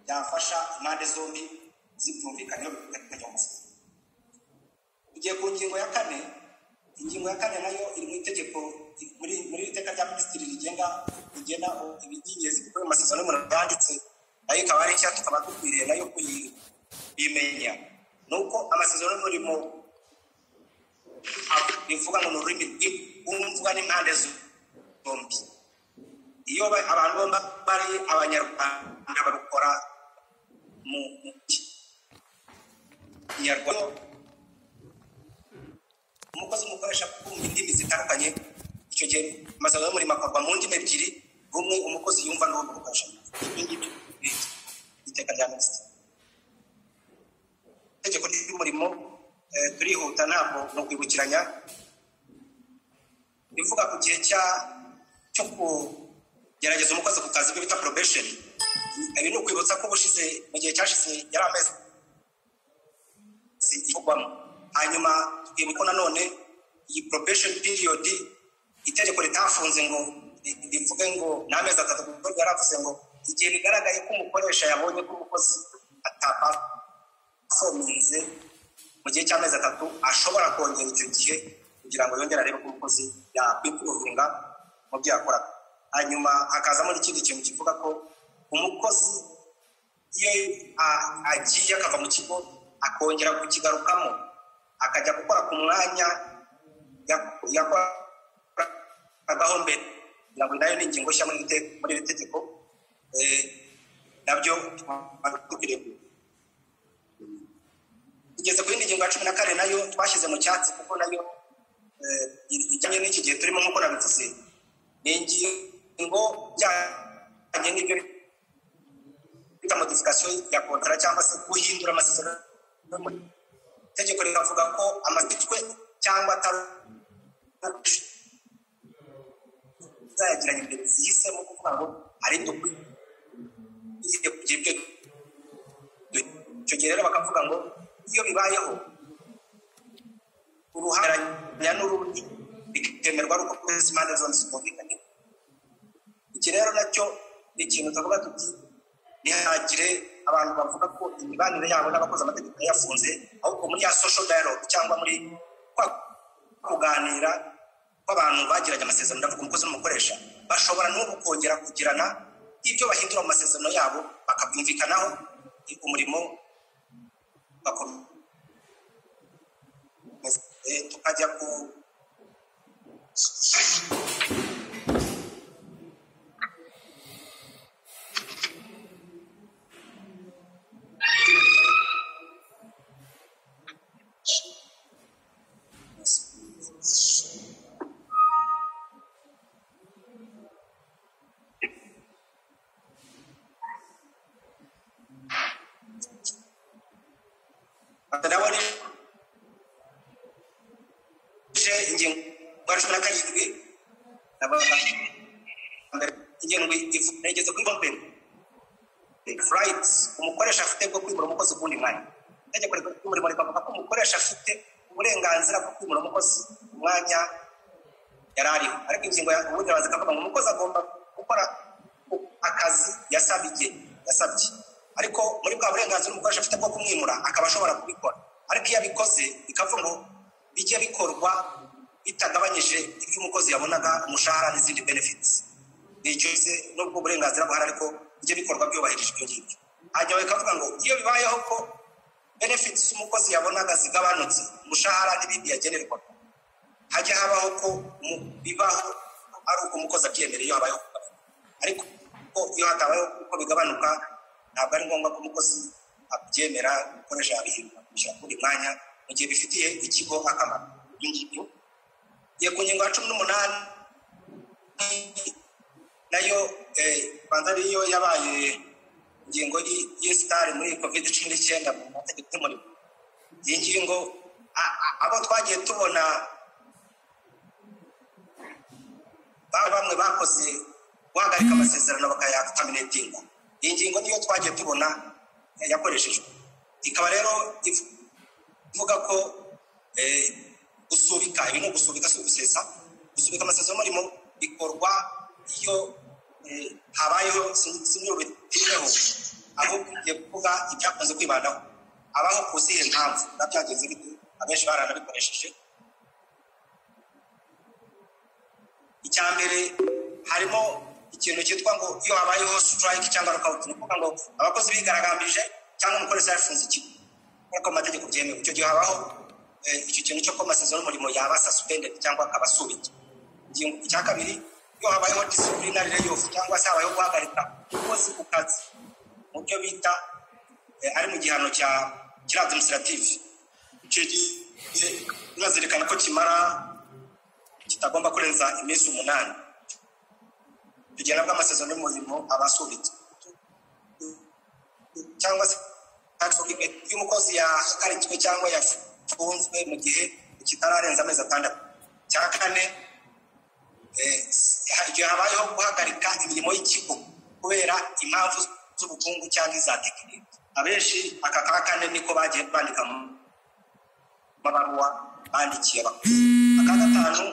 byafasha impande zombi zibyumvikanyeho bikajya mu masoko tugiye ku ngingo ya kane ingingo ya kane nayo iri mu itegeko muri muri iteka rya minisitiri rigenga rigena iby'ingenzi bikorwa mu masezerano y'umuntu yanditse nayo ikaba ari nshya tukaba dukwiriye nayo kuyimenya ni uko amasezerano y'umurimo bivuga ngo ni ururimi rwumvwa n'impande zombi iyo abantu bombi bari abanyarwanda barukora mu kinyarwanda umukozi umukoresha kumva indimi zitandukanye icyo gihe amasezerano y'umurimo akorwa mu ndimi ebyiri rumwe umukozi yumva n'uwo umukoresha ibi ngibyo ni iteka rya minisitiri itegeko ry'umurimo turihuta ntabwo ni ukwibukiranya bivuga ku gihe cyo kugerageza umukozi ku kazi bita porobesheni ibi ni ukwibutsa ko ubushize mu gihe cyashize yari amezi ivugwamo hanyuma twibuka nanone iyi probation period itegeko ritafunze ngo rivuge ngo ni amezi atatu kuko ryaravuze ngo igihe bigaragaye ko umukoresha yabonye ko umukozi atapafominze mu gihe cy'amezi atatu ashobora kongera icyo gihe kugira ngo yongere arebe ko umukozi yakwikuruhinga mu byo yakoraga hanyuma hakazamo n'ikindi kintu kivuga ko umukozi iyo agiye akava mu kigo akongera kukigarukamo akajya gukora ku mwanya yakoragaho mbere kugira ngo nayo ni ingingo nshya muri iri tegeko nabyo dukwiriye tugeze ku yindi ngingo ya cumi na kane nayo twashyize mu cyatsi kuko nayo ijyanye n'iki gihe turimo nk'uko nabivuze ni ingingo ijyanye n'ibyo bita modifikasiyo ya kontara cyangwa se guhindura amasezerano itegeko riravuga ko amatitwe cyangwa atazayagiranye imbere zihisemo kuvuga ngo ari dukwiye kugira ibyo icyo gihe rero bakavuga ngo iyo bibayeho uruhanya n'urundi bikemerwa ari uko kwezi impande zombi zitumvikanye iki rero nacyo ni ikintu tuvuga tuti ntihagire abantu bavuga ko imibanire yabo n'abakoze amategeko yafunze ahubwo muri ya social dialogue cyangwa muri kwa kuganira kw'abantu bagiranye amasezerano ndavuga umukozi n'umukoresha bashobora n'ubu kongera kugirana ibyo bahindura mu masezerano yabo bakabyumvikanaho umurimo tukajya ku umukoresha afite bwo kwimura umukozi ku wundi mwanya itegeko ry'umurimo rivuga ko umukoresha afite uburenganzira bwo kwimura umukozi ku mwanya yari ariho ariko ingingo ya ubundi araza ikavuga ngo umukozi agomba gukora akazi yasabye yasabye ariko muri bwa burenganzira umukoresha afite bwo kumwimura akaba ashobora kubikora ariko iyo abikoze bikavuga ngo bijye bikorwa bitagabanyije ibyo umukozi yabonaga umushahara n'izindi benefits ni icyo n'ubwo uburenganzira buhari ariko bijye bikorwa byubahirije ibyo ngibyo hanyuma bikavuga ngo iyo bibayeho ko benefits umukozi yabonaga zigabanutse umushahara n'ibindi yagenerwa hajya habaho ko bibaho ari uko umukozi abyemera iyo habayeho ariko ko iyo hatabayeho uko bigabanuka ntabwo ari ngombwa ko umukozi abyemera gukoresha yabihirwa kubishyira ku mwanya mu gihe bifitiye ikigo akamaro ibyo ngibyo iyo ku ngingo ya cumi n'umunani nayo rwanda ariyo yabaye ingingo y'isitari muri covid cumi n'icyenda mu mategeko y'umurimo iyi ngingo abo twagiye tubona bamwe bakoze guhagarika amasezerano bakayataminetinga iyi ngingo niyo twagiye tubona yakoreshejwe ikaba rero ivuga ko gusubika ibi ni ugusubika si ugusesa gusubika amasezerano y'umurimo bikorwa iyo habayeho sinyobeteyeho ahubwo tugiye kuvuga ibyakunze kwibandaho abaho ku zihe mpamvu biba byagenze bite abenshi baranabikoresheje icya mbere harimo ikintu cyitwa ngo iyo habayeho siturayike cyangwa rukawuti ni ukuvuga ngo abakozi bigaragambije cyangwa umukoresha yafunze ikigo nk'uko amategeko byemewe icyo gihe habaho icyo kintu cyo kuba amasezerano y'umurimo yaba sasupendedi cyangwa akaba asubitse icya kabiri iyo habayeho disiplinary layoff cyangwa se habayeho guhagarika umukozi ku kazi mu byo bita ari mu gihano cya kiri administrative icyo gihe bazirikana ko kimara kitagomba kurenza iminsi umunani bigena bw'amasezerano y'umurimo aba asubitse cyangwa se iyo umukozi yahagarikiwe cyangwa yafunzwe mu gihe kitararenza amezi atandatu cya kane igihe habayeho guhagarika imirimo y'ikigo kubera impamvu z'ubukungu cyangwa iza tekiniki abenshi aka ka kane niko bagiye bandika mu mabaruwa bandikiye abakozi aka gatanu